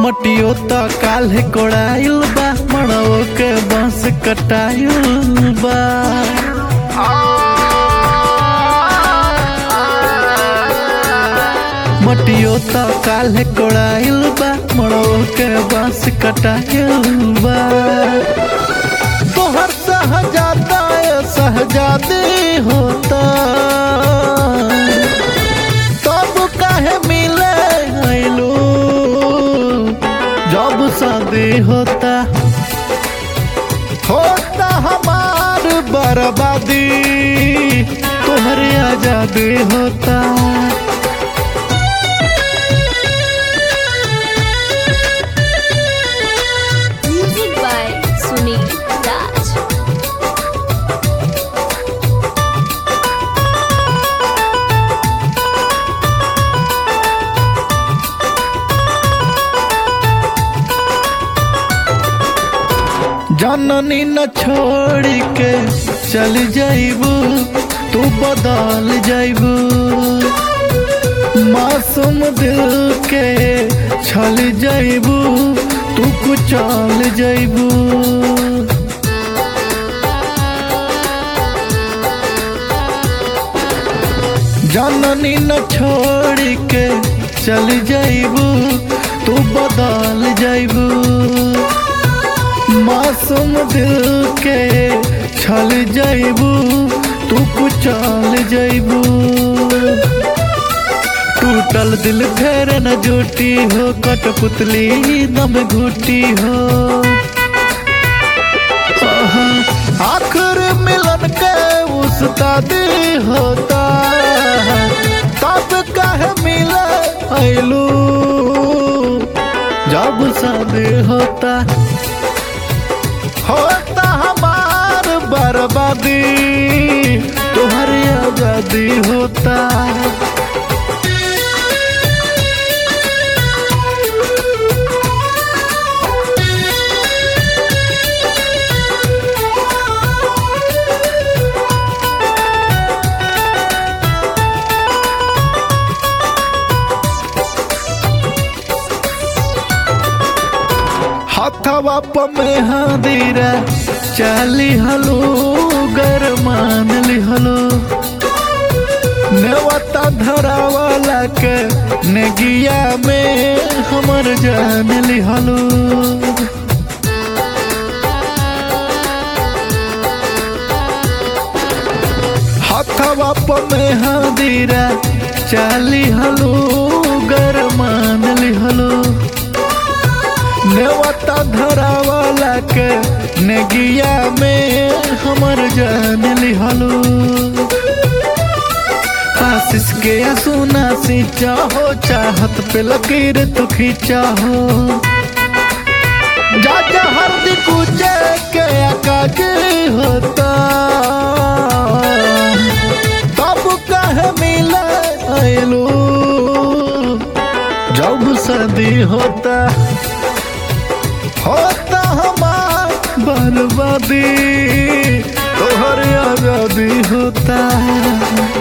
मटियो त काल्हे कोड़ाइल बा मड़ो के बांस कटाइल बा मटियो त काल्हे कोड़ाइल बा मड़ो के बांस कटाइल बा तोहर सहजादा सहजादी होता तब काहे मिले आइलू जब शादी होता होता हमार बर्बादी तोहरे आजादी होता Music by Sunil Raj. जननी न छोड़ के चल जाइबू तू बदल जाइबू मासूम दिल के छल जाइबू तू कुचल जाइबू जननी न छोड़ के चल जाइबू तू बदल जाइबू मासूम दिल के छल जाइबू तू कुचल जाइबू टूटल दिल फेर न जुटी हो कठपुतली दम घुटी हो आहा, आखिर मिलन के उस्तादी होता तब कहे मिले ऐलू जब शादी होता होता हमार बर्बादी तुम्हारी आजादी होता हथवा में हादीरा चाली हलो गरमान लिहलो नेवता धरावाला के नेगिया में हमर जान लिहलो हथवा में हादीरा चाली हलो गरमान लिहलो नेवता धरावाला के नेगिया में हमर जान लिहलो आशीष के सुना सी चाहो चाहत पे लकीर तू खींचाहो जा जा हरदी कुचे के आकाश होता तब कहे मिले आइलू जब शादी होता होता हमार बर्बादी तोहर आजादी होता